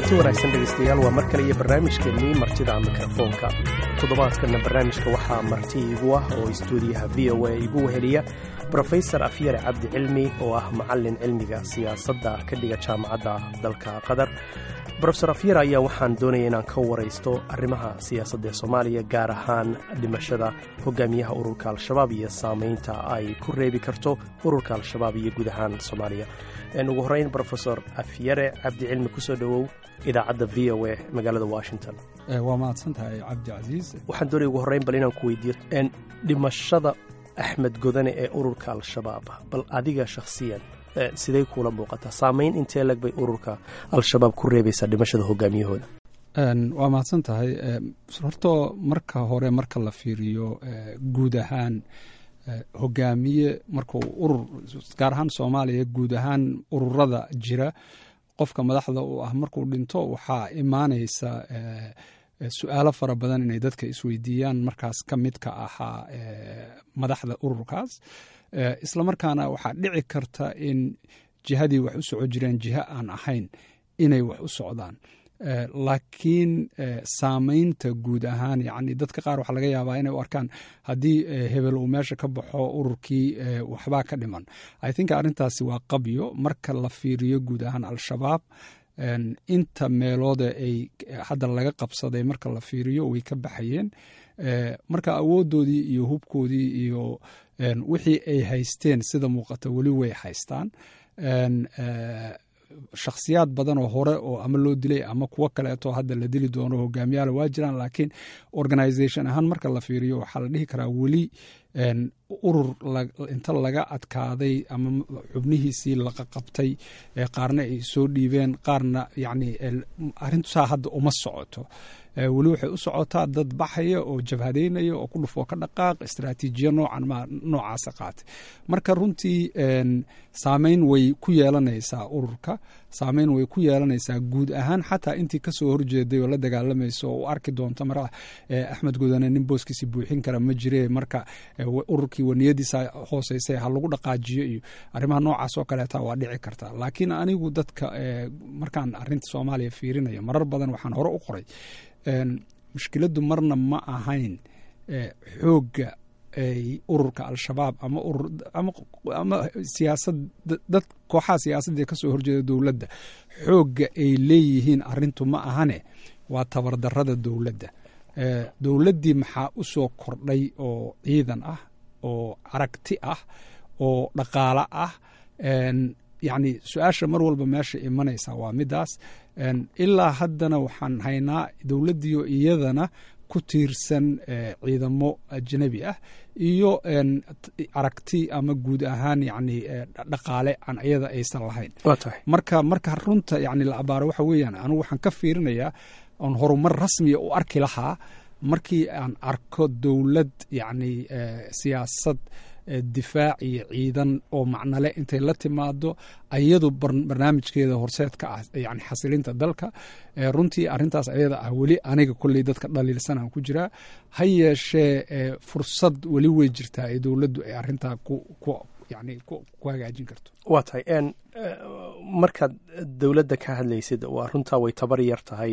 kulanti wanaagsan dhegaystayaal waa mar kale iyo barnaamijkeennii martida mikrofoonka toddobaadkanna barnaamijka waxaa marti iigu ah oo istuudiyaha v o a igu weheliya brofesor afyare cabdi cilmi oo ah macallin cilmiga siyaasadda ka dhiga jaamacadda dalka qatar brofesor afyare ayaa waxaan doonaya inaan ka waraysto arrimaha siyaasadda ee soomaaliya gaar ahaan dhimashada hogaamiyaha ururka al-shabaab iyo saamaynta ay ku reebi karto ururka al-shabaab iyo guud ahaan soomaaliya ugu horreyn brofesor afyare cabdi cilmi kusoo dhowow idaacadda v o a magaalada washington waa mahadsan tahay cabdi casiis waxaan doonaya ugu horreyn bal inaan ku weydiiyo dhimashada axmed godane ee ururka al-shabaab bal adiga shakhsiyan sidey kuula muuqataa saamayn intee leg bay ururka al-shabaab ku reebaysaa dhimashada hogaamiyahooda waa mahadsan tahay horto marka hore marka la fiiriyo guud ahaan hogaamiye markuu urur gaar ahaan soomaaliya guud ahaan ururada jira qofka madaxda uu ah markuu dhinto waxaa imaanaysa su-aalo fara badan inay dadka isweydiiyaan markaas ka mid ka ahaa madaxda ururkaas islamarkaana waxaa dhici karta in jihadii wax u soco jireen jiho aan ahayn inay wax u socdaan laakiin saamaynta guud ahaan yani dadka qaar waxaa laga yaabaa inay u arkaan haddii hebel uu meesha ka baxo ururkii waxbaa ka dhiman i think arrintaasi waa qabyo marka la fiiriyo guud ahaan al-shabaab inta meelooda ay hadda laga qabsaday marka la fiiriyo way ka baxayeen marka awooddoodii iyo hubkoodii iyo wixii ay haysteen sida muuqata weli way haystaan shakhsiyaad badan oo hore oo ama loo dilay ama kuwo kaleeto hadda la dili doono hogaamiyaala waa jiraan laakiin organisation ahaan marka la fiiriyo waxaa la dhihi karaa weli urur inta laga adkaaday ama xubnihiisii laqaqabtay qaarna ay soo dhiibeen qaarna yani arrintusaa hadda uma socoto weli waxay u socotaa dad baxaya oo jabhadeynaya oo ku dhufoo ka dhaqaaq istraatiijiya noocan ma noocaasa qaatay marka runtii saameyn way ku yeelanaysaa ururka saameyn way ku yeelanaysaa guud ahaan xataa intii kasoo horjeeday oo la dagaalamaysa oo u arki doonta mar axmed gudane nin booskiisi buuxin kara ma jire marka ururkii waniyadiisa hooseysay ha lagu dhaqaajiyo iyo arrimaha noocaas oo kaleeta waa dhici karta laakiin anigu dadka markaan arinta soomaaliya fiirinayo marar badan waxaan hore u qoray mushkiladdu marna ma ahayn xoogga ururka al-shabaab ama ama siyaasad dad kooxaha siyaasadda kasoo horjeeda dowladda xoogga ay leeyihiin arintu ma ahane waa tabardarada dowladda dowladdii maxaa u soo kordhay oo ciidan ah oo aragti ah oo dhaqaalo ah yacni su-aasha mar walba meesha imanaysa waa midaas ilaa haddana waxaan haynaa dowladdiio iyadana ku tiirsan ciidamo ajnabi ah iyo aragti ama guud ahaan yani dhaqaale aan iyada aysan lahayn marka marka runta yani la abaaro waxa weeyaan anigu waxaan ka fiirinayaa oon horumar rasmiya u arki lahaa markii aan arko dowlad yani siyaasad difaac iyo ciidan oo macnale intay la timaado ayadu barnaamijkeeda horseedka ah yani xasilinta dalka runtii arintaas ayada ah weli aniga kolley dadka dhaliilsanaan ku jiraa ha yeeshee fursad weli wey jirtaa ee dowladdu ay arintaa yani ku hagaajin karto waa tahay markaad dowladda ka hadlaysid waa runtaa way tabar yar tahay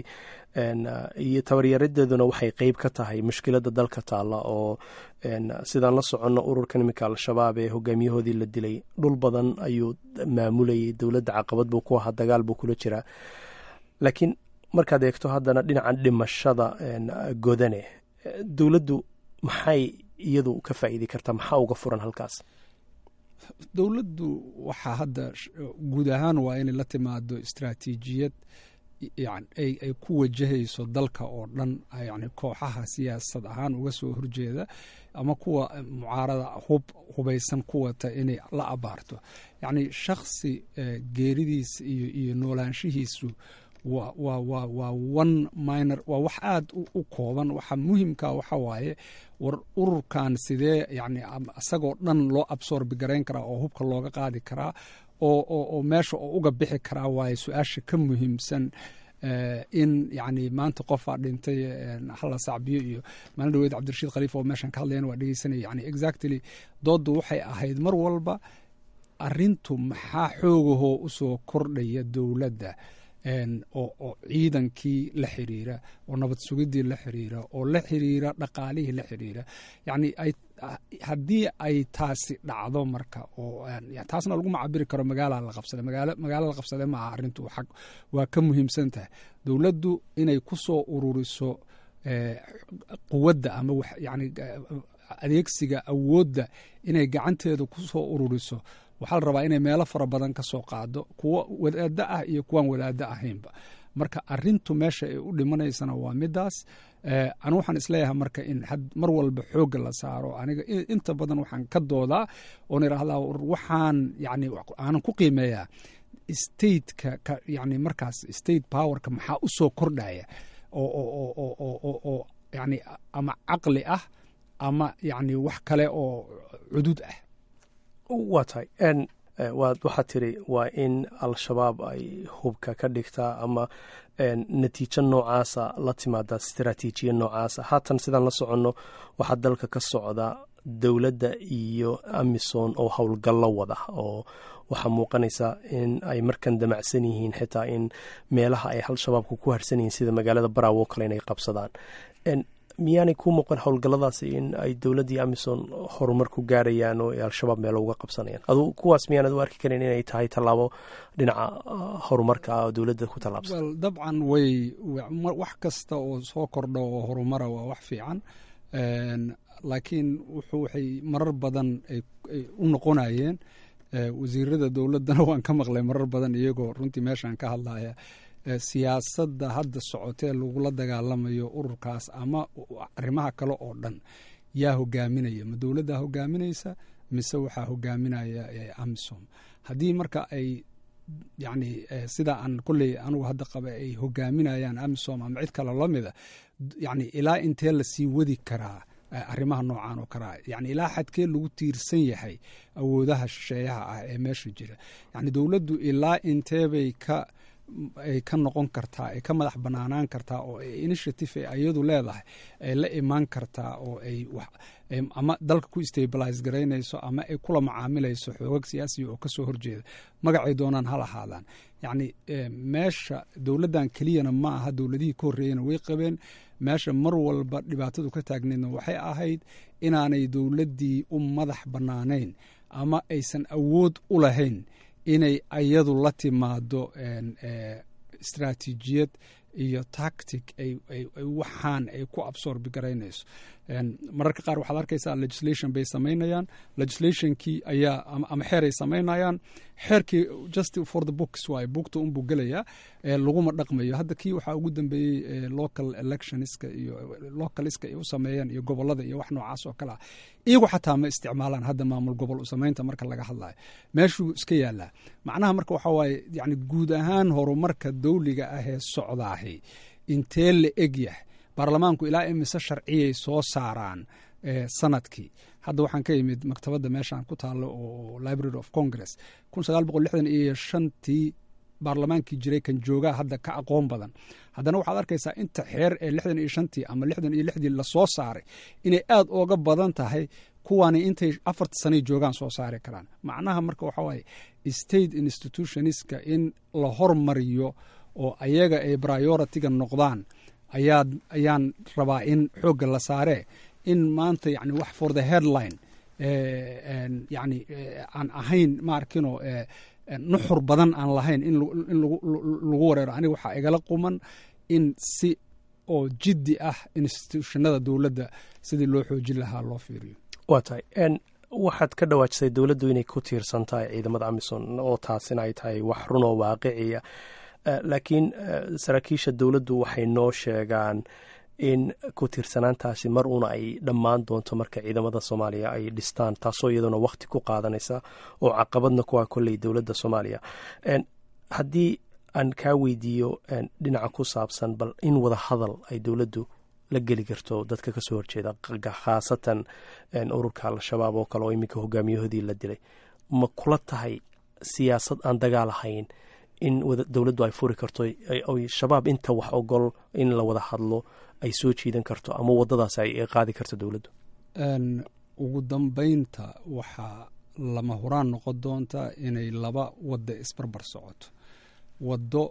iyo tabaryaradeeduna waxay qeyb ka tahay mushkiladda dalka taalla oo sidaan la soconno ururkan iminka al-shabaab ee hogaamiyahoodii la dilay dhul badan ayuu maamulayay dowladda caqabad buu ku ahaa dagaal buu kula jiraa laakiin markaad eegto haddana dhinacan dhimashada godane dowladdu maxay iyadu ka faa'iidi kartaa maxaa uga furan halkaas dowladdu waxaa hadda guud ahaan waa inay la timaado istraatiijiyad ay ku wajahayso dalka oo dhan yani kooxaha siyaasad ahaan uga soo horjeeda ama kuwa mucaarada hub hubaysan ku wata inay la abaarto yacni shakhsi geeridiisa iyo iyo noolaanshihiisu waa one minor waa wax aad u kooban waxa muhimka waxa waaye war ururkan sidee yani isagoo dhan loo absorbi garayn karaa oo hubka looga qaadi karaa oo meesha oo uga bixi karaa waaye su-aasha ka muhiimsan in yani maanta qofaa dhintay hala sacbiyo iyo maalin dhaweyd cabdirashiid khaliif oo meeshan ka hadlayan waa dhegeysanaya yani exactly dooddu waxay ahayd mar walba arintu maxaa xoogahoo usoo kordhaya dowladda oo ciidankii la xiriira oo nabad sugidii la xiriira oo la xiriira dhaqaalihii la xiriira yani haddii ay taasi dhacdo marka oo taasna laguma cabiri karo magaala la qabsada magaalo la qabsade maaha arrintu xag waa ka muhiimsan tahay dowladdu inay ku soo ururiso quwadda ama yani adeegsiga awoodda inay gacanteeda ku soo ururiso waxaa la rabaa inay meelo fara badan ka soo qaado kuwo wadaado ah iyo kuwaan wadaado ahaynba marka arintu meesha ay u dhimanaysana waa midaas anu waxaan isleeyahay marka in mar walba xoogga la saaro aniga inta badan waxaan ka doodaa oon idhaahdaa waxaan yani aanan ku qiimeeyaa stateka yani markaas state powerka maxaa u soo kordhaya oo yani ama caqli ah ama yani wax kale oo cudud ah waa tahay waxaad tiri waa in al-shabaab ay hubka ka dhigtaa ama natiijo noocaasa la timaada istaraatiijiya noocaasa haatan sidaan la soconno waxaa dalka ka socda dowladda iyo amison oo howlgallo wada oo waxaa muuqanaysa in ay markan damacsan yihiin xitaa in meelaha ay al-shabaabku ku harsan yihiin sida magaalada baraawo kale inay qabsadaan miyaanay ku muuqan howlgalladaasi in ay dowladdii amison horumar ku gaarayaan oo ay al-shabaab meelo uga qabsanayaan adu kuwaas miyaanad u arki karin inay tahay tallaabo dhinaca horumarka ah oo dowladda ku tallaabsan dabcan way wax kasta oo soo kordha oo horumara waa wax fiican laakiin wuxuu waxay marar badan ay u noqonayeen wasiirada dowladdana waan ka maqlay marar badan iyagoo runtii meeshaan ka hadlaya siyaasadda hadda socotee lagula dagaalamayo ururkaas ama arrimaha kale oo dhan yaa hogaaminaya ma dowladdaa hogaaminaysa mise waxaa hogaaminaya amisom haddii marka ay yani sidaa aan kolley anugu hadda qaba ay hogaaminayaan amisom ama cid kale lamida yani ilaa intee lasii wadi karaa arrimaha noocan oo kalea yani ilaa xadkee lagu tiirsan yahay awoodaha shisheeyaha ah ee meesha jira yani dowladdu ilaa inteebay ka ay ka noqon kartaa ay ka madax banaanaan kartaa oo initiative ay iyadu leedahay ay la imaan kartaa oo ay ama dalka ku stabilize garaynayso ama ay kula macaamilayso xoogag siyaasiya oo kasoo horjeeda magacay doonaan hal ahaadaan yacni meesha dowladdan keliyana ma aha dowladihii ka horreeyena way qabeen meesha mar walba dhibaatadu ka taagneedna waxay ahayd inaanay dowladdii u madax bannaanayn ama aysan awood u lahayn inay ayadu la timaado istraatiijiyad iyo tactic waxaan ay ku absorbi garaynayso mararka qaar waxaad arkaysaa legislation bay samaynayaan legislationkii ayaa ama xeer ay samaynayaan xeerkii just for the books waay buugta unbuu gelayaa laguma dhaqmayo hadda kii waxaa ugu dambeeyey local electionska iyo localiska ay u sameeyeen iyo gobolada iyo wax noocaas oo kale ah iyagu xataa ma isticmaalaan hadda maamul gobol usamaynta marka laga hadlayo meeshuu iska yaalaa macnaha marka waxaa waaye yani guud ahaan horumarka dawliga ah ee socdaahi intee la egyahay baarlamaanku ilaa imise sharciyay soo saaraan sanadkii hadda waxaan ka imid maktabadda meeshaan ku taalo oo library of congress kun sagaal boqol lixdan iyo shantii baarlamaankii jiray kan joogaa hadda ka aqoon badan haddana waxaad arkaysaa inta xeer ee lixdan iyo shantii ama lixdan iyo lixdii lasoo saaray inay aad ooga badan tahay kuwani intay afarta sanay joogaan soo saari karaan macnaha marka waxaa waaye state institutionska in la hormariyo oo ayaga ay prioritiga noqdaan ayaad ayaan rabaa in xoogga la saaree in maanta yani wax for the headline yani aan ahayn maarkino nuxur badan aan lahayn in lagu wareero aniga waxaa igala quman in si oo jiddi ah institutionada dowladda sidii loo xoojin lahaa loo fiiriyo waa tahay waxaad ka dhawaajisay dowladdu inay ku tiirsan tahay ciidamada amison oo taasina ay tahay wax run oo waaqiciya laakiin saraakiisha dowladdu waxay noo sheegaan in ku tiirsanaantaasi mar uuna ay dhammaan doonto marka ciidamada soomaaliya ay dhistaan taasoo iyaduna wakhti ku qaadanaysa oo caqabadna kuwa kolley dowladda soomaaliya haddii aan kaa weydiiyo dhinaca ku saabsan bal in wada hadal ay dowladdu la geli karto dadka kasoo horjeeda khaasatan ururka al-shabaab oo kale oo iminka hogaamiyahoodii la dilay ma kula tahay siyaasad aan dagaal ahayn in dowladdu ay furi karto shabaab inta wax ogol in la wada hadlo ay soo jiidan karto ama wadadaas ay qaadi karto dowladdu ugu dambeynta waxaa lama huraan noqon doonta inay laba wadda isbarbar socoto waddo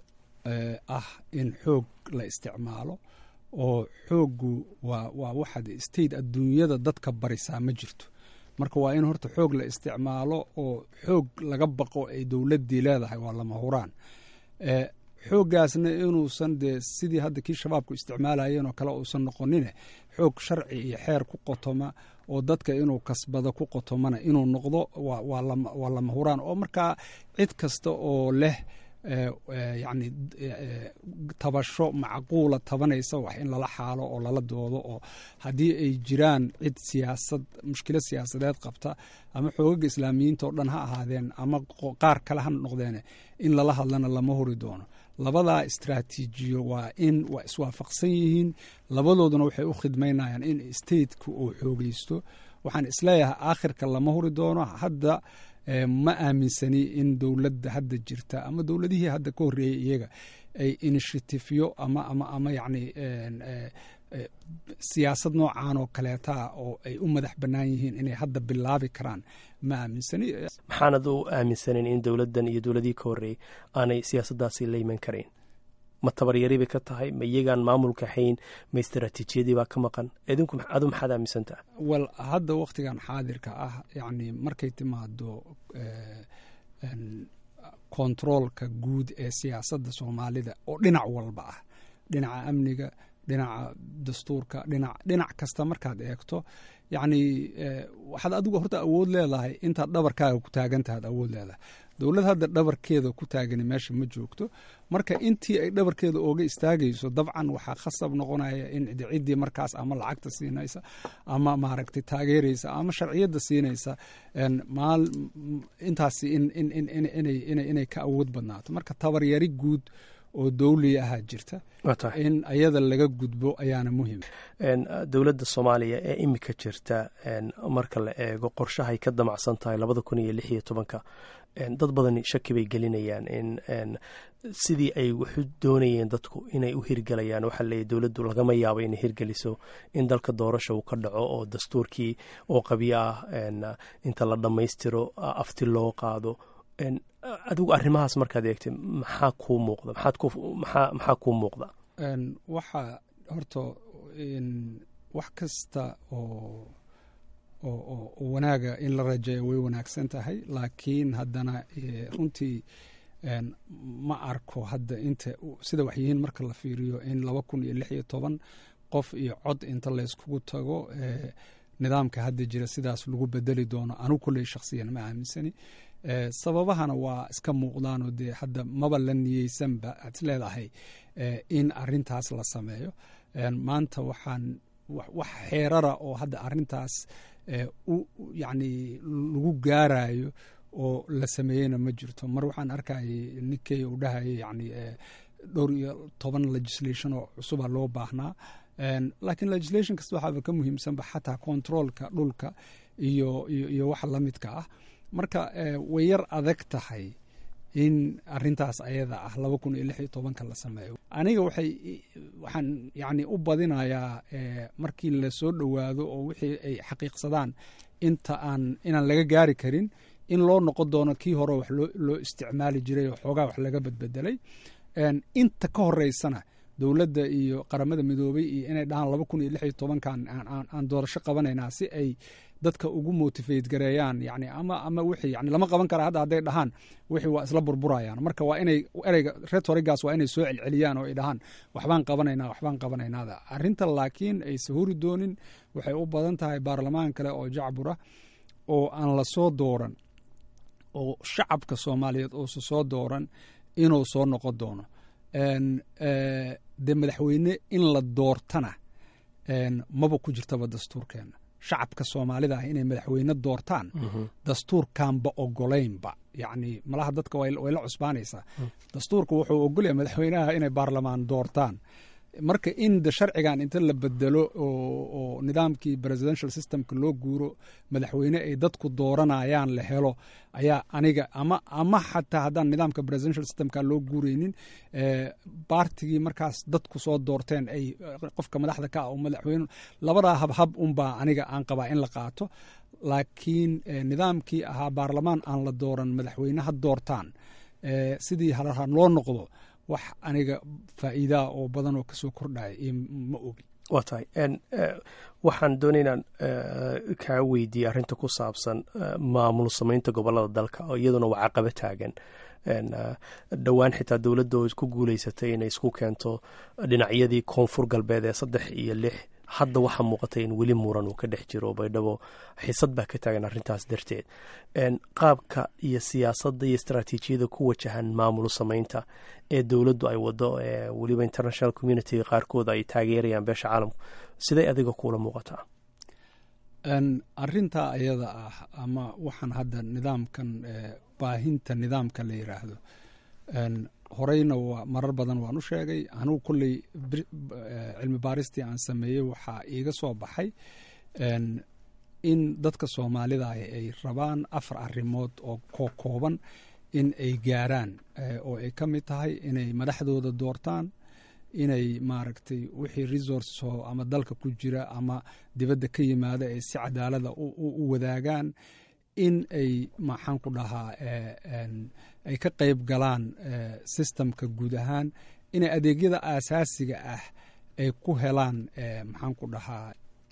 ah in xoog la isticmaalo oo xooggu waa waa waxaad state adduunyada dadka barisaa ma jirto marka waa in horta xoog la isticmaalo oo xoog laga baqo ay dowladdii leedahay waa lama huraan xooggaasna inuusan dee sidii hadda kii shabaabku isticmaalayeen oo kale uusan noqonine xoog sharci iyo xeer ku qotoma oo dadka inuu kasbado ku qotomana inuu noqdo waa lama huraan oo markaa cid kasta oo leh yacni tabasho macquula tabanaysa wax in lala xaalo oo lala doodo oo haddii ay jiraan cid siyaasad mushkilo siyaasadeed qabta ama xoogaga islaamiyiinta oo dhan ha ahaadeen ama qaar kale ha noqdeene in lala hadlana lama huri doono labadaa istraatiijiyo waa in waa iswaafaqsan yihiin labadooduna waxay u khidmaynayaan in stateka uu xoogeysto waxaan isleeyahay aakhirka lama huri doono hadda ma aaminsani in dowladda hadda jirta ama dowladihii hadda ka horreeyey iyaga ay initiatifyo ama ama ama yacni siyaasad noocan oo kaleetaa oo ay u madax bannaan yihiin inay hadda bilaabi karaan ma aaminsani maxaanad u aaminsanin in dowladdan iyo dowladihii ka horreeyey aanay siyaasaddaasi la iman karayn ma tabaryari bay ka tahay ma iyagaan maamulka hayn ma istaraatiijiyadii baa ka maqan idinku adu maxaad aaminsantaha wel hadda wakhtigan xaadirka ah yacni markay timaado kontaroolka guud ee siyaasadda soomaalida oo dhinac walba ah dhinaca amniga dhinaca dastuurka dhinac dhinac kasta markaad eegto yacni waxaad adigu horta awood leedahay intaad dhabarkaaga ku taagantahaad awood leedahay dowlad hadda dhabarkeeda ku taagani meesha ma joogto marka intii ay dhabarkeeda ooga istaagayso dabcan waxaa khasab noqonaya in ciddii markaas ama lacagta siinaysa ama maaragtay taageeraysa ama sharciyadda siinaysa intaasi inay ka awood badnaato marka tabaryari guud oo dowliya ahaa jirta in ayada laga gudbo ayaana muhim dowladda soomaaliya ee imika jirta marka la eego qorshahay ka damacsan tahay labada kun iyo lix iyo tobanka dad badan shaki bay gelinayaan in sidii ay waxu doonayeen dadku inay u hirgelayaan waxaa leeyahy dowladdu lagama yaabo inay hirgeliso in dalka doorasha uu ka dhaco oo dastuurkii oo qabyo ah inta la dhammaystiro afti loo qaado adigu arrimahaas markaad eegtay maxaa kuu muuqda maxaa kuu muuqda waxa horta wax kasta oo oo wanaaga in la rajeeyo way wanaagsan tahay laakiin haddana runtii ma arko hadda inta sida wax yihiin marka la fiiriyo in laba kun iyo lix iyo toban qof iyo cod inta layskugu tago nidaamka hadda jira sidaas lagu bedeli doono anu kulley shakhsiyan ma aaminsani sababahana waa iska muuqdaanoo dee hadda maba la niyeysanba aad is leedahay in arintaas la sameeyo maanta waxaan wax xeerara oo hadda arintaas yacni lagu gaarayo oo la sameeyeyna ma jirto mar waxaan arkayay ninkey uu dhahayay yacni dhowr iyo toban legislation oo cusuba loo baahnaa laakiin legislation kasta waxaaba ka muhiimsanba xataa controolka dhulka iyo iyo waxa la midka ah marka way yar adag tahay in arintaas ayada ah laba kun iyo lix iyo tobanka la sameeyo aniga waxay waxaan yacni u badinayaa markii lasoo dhowaado oo wixii ay xaqiiqsadaan inta aan inaan laga gaari karin in loo noqon doono kii hore wax loo isticmaali jiray oo xoogaa wax laga badbedelay inta ka horeysana dowladda iyo qaramada midoobay iyo inay dhahaan laba kun iyo lix iyo tobankan aan doorasho qabanaynaa si ay dadka ugu motivate gareeyaan yani ama ama wixii yani lama qaban kara hadda hadday dhahaan wixii waa isla burburayaan marka waa inay ereyga retorigaas waa inay soo celceliyaan oo ay dhahaan waxbaan qabanaynaa waxbaan qabanaynaada arrinta laakiin ay sahuri doonin waxay u badan tahay baarlamaan kale oo jacbura oo aan la soo dooran oo shacabka soomaaliyeed uusa soo dooran inuu soo noqon doono dee madaxweyne in la doortana maba ku jirtaba dastuurkeena shacabka soomaalida ah inay madaxweyne doortaan dastuurkanba ogolaynba yacni malaha dadka way la cusbaanaysaa dastuurka wuxuu ogolyahay madaxweynaha inay baarlamaan doortaan marka in de sharcigan inta la bedelo oo nidaamkii presidential systemka loo guuro madaxweyne ay dadku dooranayaan la helo ayaa aniga ama ama xataa haddaan nidaamka presidential systemka loo guureynin baartigii markaas dadku soo doorteen ay qofka madaxda ka ah oo madaxweyne labadaa habhab unbaa aniga aan qabaa in la qaato laakiin nidaamkii ahaa baarlamaan aan la dooran madaxweyne ha doortaan sidii halahaan loo noqdo wax aniga faa'iidaa oo badan oo kasoo kordhaya iyo ma ogi waa tahay waxaan doonay inaan kaa weydiiyey arrinta ku saabsan maamul samaynta gobolada dalka oo iyaduna waa caqaba taagan dhowaan xitaa dowladda oo ku guuleysatay inay isku keento dhinacyadii koonfur galbeed ee saddex iyo lix hadda waxaa muuqatay in weli muran uu ka dhex jiro baydhabo xisad baa ka taagan arrintaas darteed qaabka iyo siyaasadda iyo istaraatiijiyada ku wajahan maamul samaynta ee dowladdu ay wado weliba international communitiga qaarkood ay taageerayaan beesha caalamku siday adiga kuula muuqataa arintaa ayada ah ama waxaan hadda nidaamkan baahinta nidaamka la yiraahdo horeyna marar badan waan u sheegay anugu kolley cilmi baaristii aan sameeyey waxaa iiga soo baxay in dadka soomaalida ay rabaan afar arrimood oo koo kooban in ay gaaraan oo ay ka mid tahay inay madaxdooda doortaan inay maaragtay wixii resources oo ama dalka ku jira ama dibadda ka yimaada ay si cadaalada u wadaagaan in ay maxaan ku dhahaa ay ka qayb galaan systemka guud ahaan inay adeegyada aasaasiga ah ay ku helaan maxaan ku dhahaa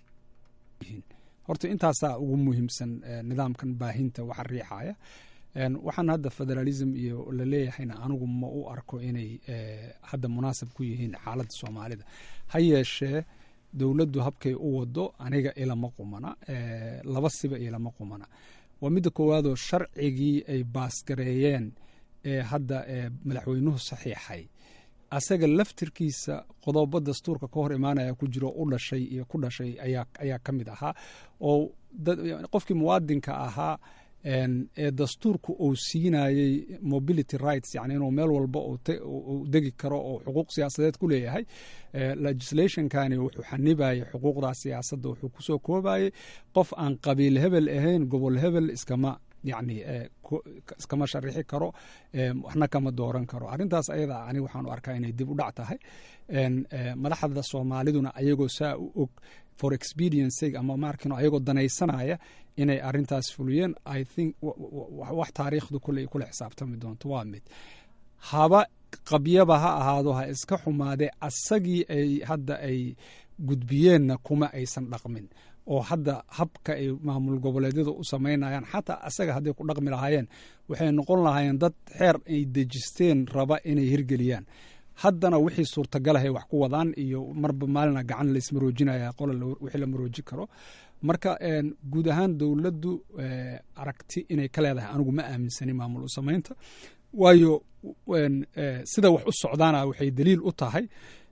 horta intaasaa ugu muhiimsan nidaamkan baahinta waxa riixaya waxaan hadda federalism iyo la leeyahayna anigu ma u arko inay hadda munaasab ku yihiin xaaladda soomaalida ha yeeshee dowladdu habkay u wado aniga ilama qumana laba siba ilama qumana waa midda koowaadoo sharcigii ay baasgareeyeen ee hadda madaxweynuhu saxiixay asaga laftirkiisa qodobo dastuurka ka hor imaanaya ku jiro u dhashay iyo ku dhashay ayaa ka mid ahaa oo qofkii muwaadinka ahaa ee dastuurku uu siinayey mobility rights yani inuu meel walba uu degi karo oo xuquuq siyaasadeed ku leeyahay legislationkani wuxuu xanibayay xuquuqdaa siyaasadda wuxuu kusoo koobayey qof aan qabiil hebel ahayn gobol hebel iskama yani iskama sharixi karo waxna kama dooran karo arrintaas ayada ani waxaan u arkaa inay dib u dhac tahay madaxda soomaaliduna ayagoo saa u og for expediency ama markino ayagoo danaysanaya inay arintaas fuliyeen i think wax taariikhdu kulley kula xisaabtami doonto waa mid haba qabyaba ha ahaado ha iska xumaadee asagii ay hadda ay gudbiyeenna kuma aysan dhaqmin oo hadda habka ay maamul goboleedyada u samaynayaan xataa asaga hadday ku dhaqmi lahaayeen waxay noqon lahaayeen dad xeer ay dejisteen raba inay hirgeliyaan haddana wixii suurtagalahay wax ku wadaan iyo marba maalina gacan laismaroojinaya qola wixii la marooji karo marka guud ahaan dowladdu aragti inay ka leedahay anigu ma aaminsani maamul u samaynta waayo sida wax u socdaana waxay daliil u tahay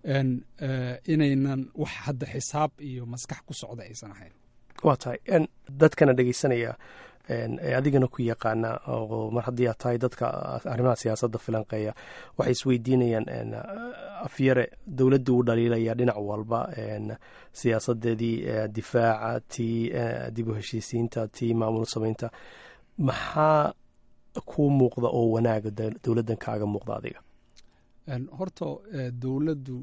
inaynan wax hadda xisaab iyo maskax ku socda aysan ahayn waa tahay dadkana dhegeysanaya ee adigana ku yaqaana oo mar haddii aad tahay dadka arrimaha siyaasadda filanqeeya waxay isweydiinayaan afyare dowladdu u dhaliilaya dhinac walba siyaasadeedii difaaca tii dib u heshiisiinta tii maamul samaynta maxaa kuu muuqda oo wanaaga dowladdan kaaga muuqda adiga horta dowladdu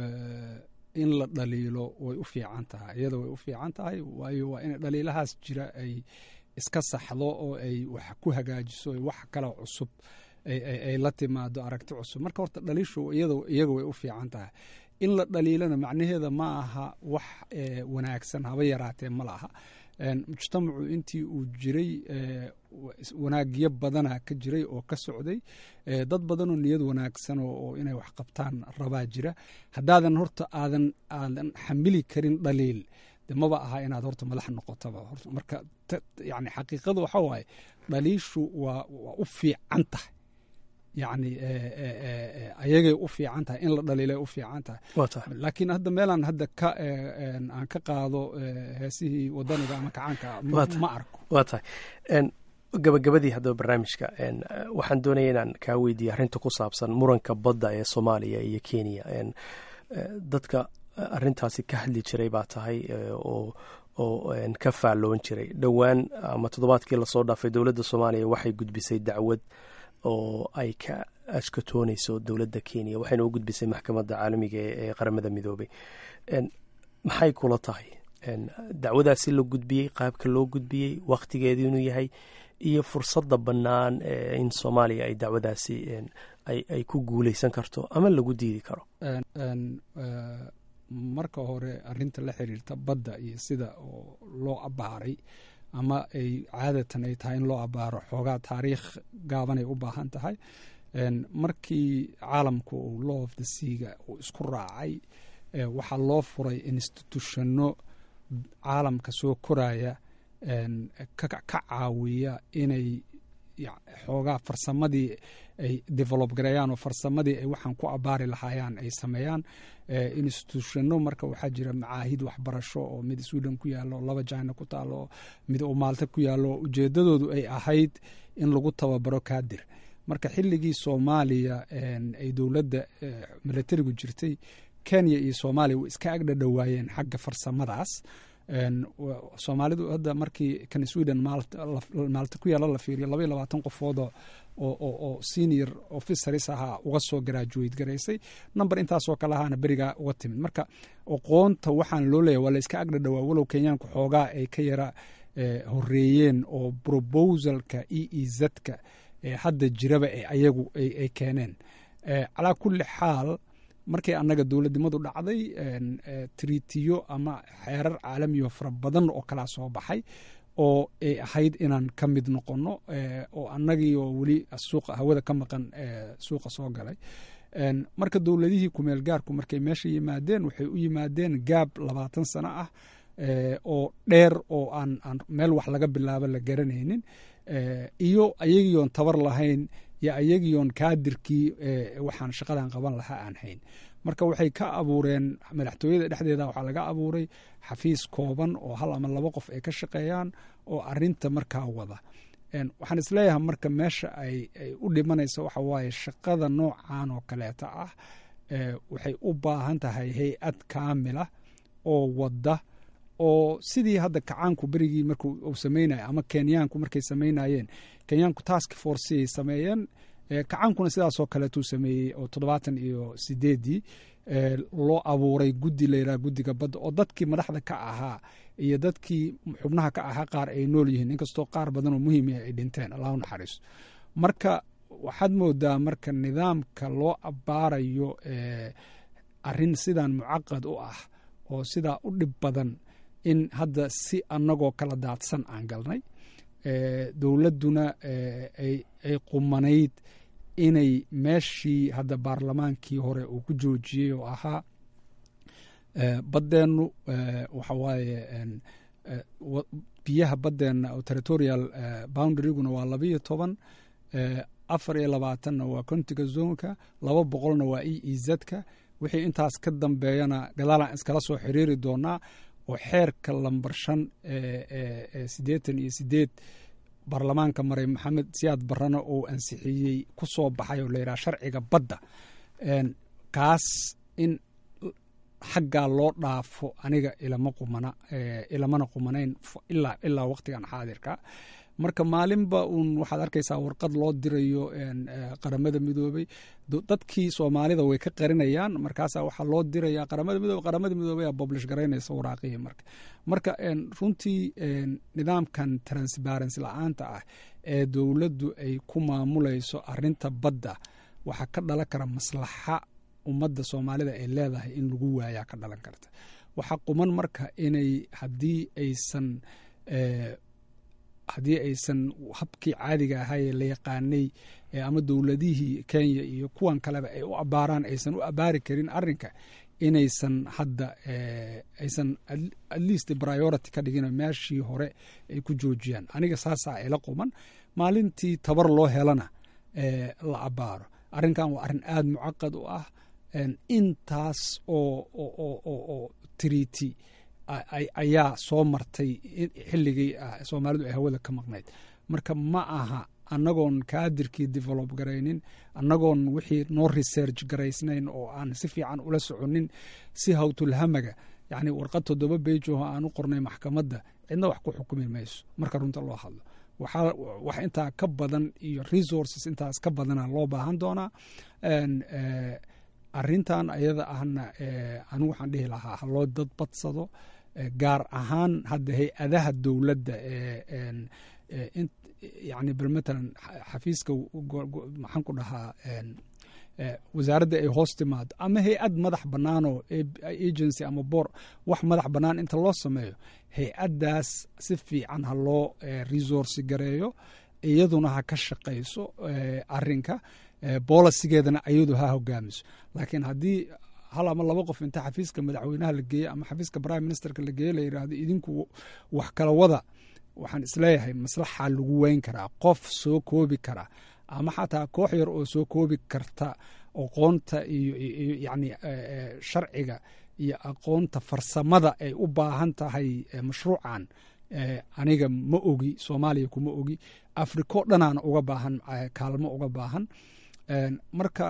in la dhaliilo way u fiican tahay iyada way u fiican tahay waayo waa in dhaliilahaas jira ay iska saxdo oo ay wax ku hagaajiso wax kale cusub ay la timaado aragti cusub marka horta dhaliishu iyaga way u fiican tahay in la dhaliilana macnaheeda ma aha wax wanaagsan haba yaraatee ma laha mujtamacu intii uu jiray wanaagyo badana ka jiray oo ka socday dad badanoo niyad wanaagsan oo inay wax qabtaan rabaa jira haddaadan horta aadan aadan xamili karin dhaliil de maba aha inaad horta madax noqotaba marka yani xaqiiqadu waxa waaye dhaliishu waa waa u fiican tahay yani ayagay u fiican tahay in la dhaliilay u fiican tahay laakiin hadda meelaan hadda ka aan ka qaado heesihii wadaniga ama kacaanka ma arko waa tahay gabagabadii haddaba barnaamijka waxaan doonaya inaan kaa weydiiya arrinta ku saabsan muranka badda ee soomaaliya iyo kenya dadka arrintaasi ka hadli jiray baa tahay oo oo ka faalloon jiray dhowaan ama toddobaadkii lasoo dhaafay dowladda soomaaliya waxay gudbisay dacwad oo ay ka ashkatoonayso dowladda kenya waxayna u gudbisay maxkamadda caalamiga ee qaramada midoobay maxay kula tahay dacwadaasi la gudbiyey qaabka loo gudbiyey wakhtigeedu inuu yahay iyo fursadda bannaan in soomaaliya ay dacwadaasi ay ku guuleysan karto ama lagu diidi karo marka hore arinta la xiriirta badda iyo sida oo loo abaaray ama ay caadatan ay tahay in loo abaaro xoogaa taariikh gaabanay u baahan tahay markii caalamku uu law of the seaga uu isku raacay waxaa loo furay institutionno caalamka soo koraya ka caawiya inay xoogaa farsamadii ay develop gareeyaan oo farsamadii ay waxaan ku abaari lahaayaan ay sameeyaan institutionno marka waxaa jira macaahid waxbarasho oo mid sweden ku yaalo laba jina ku taalo mid uu maalta ku yaalo ujeedadoodu ay ahayd in lagu tababaro kaadir marka xilligii soomaaliya ay dowladda milatarigu jirtay kenya iyo soomaaliya way iska agdhadhowaayeen xagga farsamadaas soomaalidu hadda markii kan sweden maalta ku yaala la fiiriyo laba iyo labaatan qofoodoo oo senior officeris ahaa uga soo graduate garaysay number intaasoo kale ahaana berigaa uga timid marka aqoonta waxaan loo leeyahy waa la iska agdhadhowaa walow kenyaanku xoogaa ay ka yara horeeyeen oo proposalka e e zka hadda jiraba ayagu ay keeneen calaa kulli xaal markii annaga dowladnimadu dhacday tritiyo ama xeerar caalamiyo fara badan oo kalaa soo baxay oo ay ahayd inaan ka mid noqono oo annagii oo weli suuqa hawada ka maqan suuqa soo galay marka dowladihii kumeel gaarku markay meesha yimaadeen waxay u yimaadeen gaab labaatan sano ah oo dheer oo aan meel wax laga bilaabo la garanaynin iyo ayagiioon tabar lahayn yo ayagiioon kaadirkii waxaan shaqadan qaban lahaa aan hayn marka waxay ka abuureen madaxtooyada dhexdeeda waxaa laga abuuray xafiis kooban oo hal ama laba qof ay ka shaqeeyaan oo arinta markaa wada waxaan isleeyahay marka meesha ay u dhimanaysa waxa waaye shaqada noocan oo kaleeta ah waxay u baahan tahay hay-ad kaamila oo wadda oo sidii hadda kacaanku berigii markuu uu sameynaya ama kenyaanku markay sameynayeen kenyaanku task force ay sameeyeen kacaankuna sidaasoo kaleetuu sameeyey oo toddobaatan iyo sideedii loo abuuray guddi layidhaha guddiga badda oo dadkii madaxda ka ahaa iyo dadkii xubnaha ka ahaa qaar ay nool yihiin inkastoo qaar badan oo muhiim ay dhinteen allahu naxariiso marka waxaad moodaa marka nidaamka loo abaarayo arin sidan mucaqad u ah oo sidaa u dhib badan in hadda si annagoo kala daadsan aan galnay dowladduna ay qumanayd inay meeshii hadda baarlamaankii hore uu ku joojiyey oo ahaa baddeennu waxa waaye biyaha baddeenna oo territorial boundaryguna waa labayo toban afar iyo labaatanna waa contiga zonka laba boqolna waa e e zka wixii intaas ka dambeeyana gadaalaan iskala soo xiriiri doonaa oo xeerka lambar shan siddeetan iyo sideed baarlamaanka maray maxamed siyaad barrana uu ansixiyey ku soo baxay oo layidhaha sharciga badda kaas in xaggaa loo dhaafo aniga ilama qumana ilamana qumanayn ilaa ilaa waqtigan xaadirka marka maalinba uun waxaad arkaysaa warqad loo dirayo qaramada midoobey dadkii soomaalida way ka qarinayaan markaasa waxaa loo diraya qaramada midoobe qaramada midoobey aa boblish garaynaysa waraaqihii marka marka runtii nidaamkan transparency la-aanta ah ee dowladdu ay ku maamulayso arinta badda waxaa ka dhalan kara maslaxa ummadda soomaalida ay leedahay in lagu waayaa ka dhalan karta waxaa quman marka inay haddii aysan haddii aysan habkii caadiga ahaayee la yaqaanay ama dowladihii kenya iyo kuwan kaleba ay u abaaraan aysan u abaari karin arinka inaysan hadda aysan at least priority ka dhigin meeshii hore ay ku joojiyaan aniga saasaa ila quman maalintii tabar loo helana la abaaro arrinkan waa arrin aada mucaqad u ah intaas oo triti ayaa soo martay xilligii soomaalidu ay hawada ka maqnayd marka ma aha annagoon kaadirkii develop garaynin annagoon wixii noo research garaysnayn oo aan si fiican ula soconin si hawtulhamaga yacni warqad toddoba beijoho aan u qornay maxkamadda cidna wax ku xukumi mayso marka runta loo hadlo waxaa wax intaa ka badan iyo resources intaas ka badana loo baahan doonaa arrintan ayada ahna anigu waxaan dhihi lahaa haloo dad badsado gaar ahaan hadda hay-adaha dowladda yani bal matalan xafiiska maxaan ku dhahaa wasaaradda ay hoos timaado ama hay-ad madax bannaanoo agency ama boor wax madax bannaan inta loo sameeyo hay-addaas si fiican ha loo resource gareeyo iyaduna ha ka shaqayso arinka bolisigeedana iyadu ha hogaamiso laakiin haddii hal ama laba qof inta xafiiska madaxweynaha la geeye ama xafiiska prime ministerka la geeye la yidhaahdo idinku wax kala wada waxaan isleeyahay maslaxa lagu weyn karaa qof soo koobi kara ama xataa koox yar oo soo koobi karta aqoonta iyo yani sharciga iyo aqoonta farsamada ay u baahan tahay mashruucan aniga ma ogi soomaaliya kuma ogi afriko dhanaana uga baahan kaalmo uga baahan marka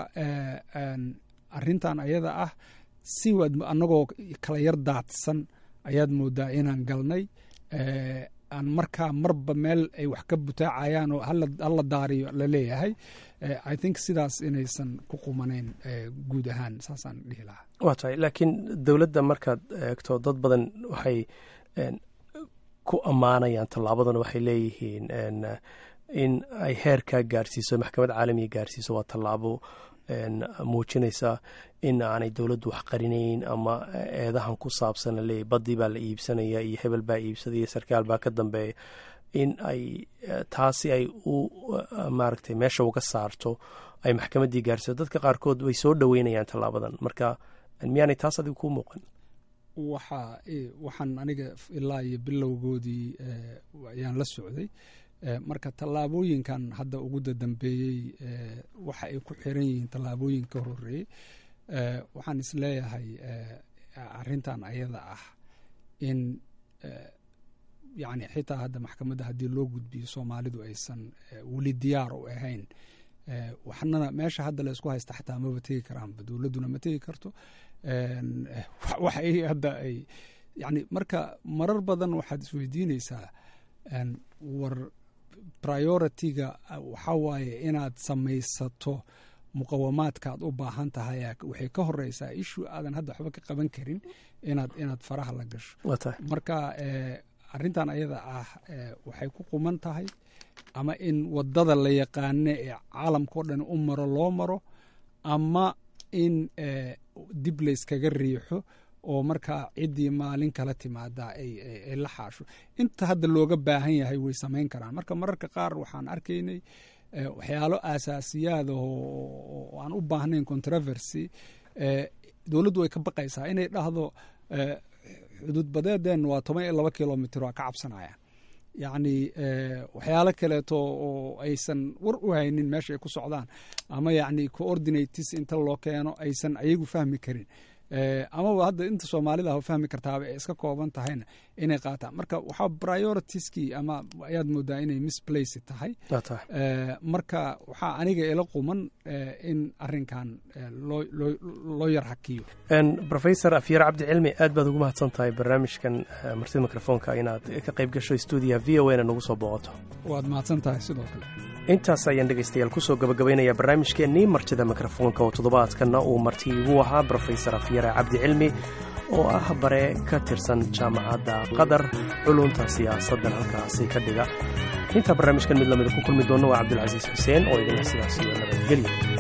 arintan ayada ah si waad anagoo kala yar daadsan ayaad moodaa inaan galnay aan markaa marba meel ay wax ka butaacayaan oo hala daariyo la leeyahay i think sidaas inaysan ku qumanayn guud ahaan saasaan dhihi lahaa waa tahay laakiin dowladda markaad eegto dad badan waxay ku ammaanayaan tallaabadan waxay leeyihiin in ay heerkaa gaarsiiso maxkamad caalamiga gaarsiiso waa tallaabo muujinaysa in aanay dowladdu wax qarinayn ama eedahan ku saabsan laleeyahy baddii baa la iibsanaya iyo hebel baa iibsadaya sarkaal baa ka dambeeya in ay taasi ay u maaragtay meesha uga saarto ay maxkamaddii gaarsiiso dadka qaarkood way soo dhoweynayaan tallaabadan marka miyaanay taas adigu kuu muuqan waxa waxaan aniga ilaa iyo bilowgoodii ayaan la socday marka tallaabooyinkan hadda ugu dadambeeyey waxa ay ku xiran yihiin tallaabooyin ka horeeyey waxaan isleeyahay arintan ayada ah in yani xitaa hadda maxkamadda haddii loo gudbiyo soomaalidu aysan weli diyaar u ahayn waxnana meesha hadda la isku haysta xataa maba tegi karaanba dowladduna ma tegi karto waxa hadda ay yani marka marar badan waxaad isweydiinaysaa war prioritiga waxaa waaye inaad samaysato muqawamaadkaad u baahan tahay waxay ka horeysaa ishu aadan hadda waxba ka qaban karin inaad inaad faraha la gasho marka arintan ayada ah waxay ku quman tahay ama in wadada la yaqaane ee caalamkao dhan u maro loo maro ama in dib layskaga riixo oo markaa ciddii maalin kala timaada ay la xaasho inta hadda looga baahan yahay way samayn karaan marka mararka qaar waxaan arkaynay waxyaalo aasaasiyaad oo aan u baahnayn controversy dowladdu way ka baqaysaa inay dhahdo xuduud badeedeen waa toban iyo laba kilomitr waa ka cabsanayaan yacni waxyaalo kaleeto oo aysan war u haynin meesha ay ku socdaan ama yacni coordinates inta loo keeno aysan ayagu fahmi karin amaba hadda inta soomaalida ha fahmi kartaaba ay iska kooban tahayna inay qaataan marka waxaa prioritieskii ama ayaad moodaa inay misplace tahay marka waxaa aniga ila quman in arinkan loo yar hakiyo rofesor afyar cabdi cilmi aad baad ugu mahadsan tahay barnaamijkan martida mikrofoonka inaad ka qayb gasho stuudiyaha v o na nagu soo booqato waad mahadsan tahay sidoo kale intaas ayaan dhegaystayaal kusoo gabagabaynayaa barnaamijkeennii martida mikrofoonka oo toddobaadkanna uu marti igu ahaa brofesor afyare cabdi cilmi oo ah bare ka tirsan jaamacadda qatar culunta siyaasaddan halkaasi ka dhiga intaa barnaamijkan mid lamida ku kulmi doonna waa cabdulcasiis xuseen oo idinla sidaas iyo nabadgelya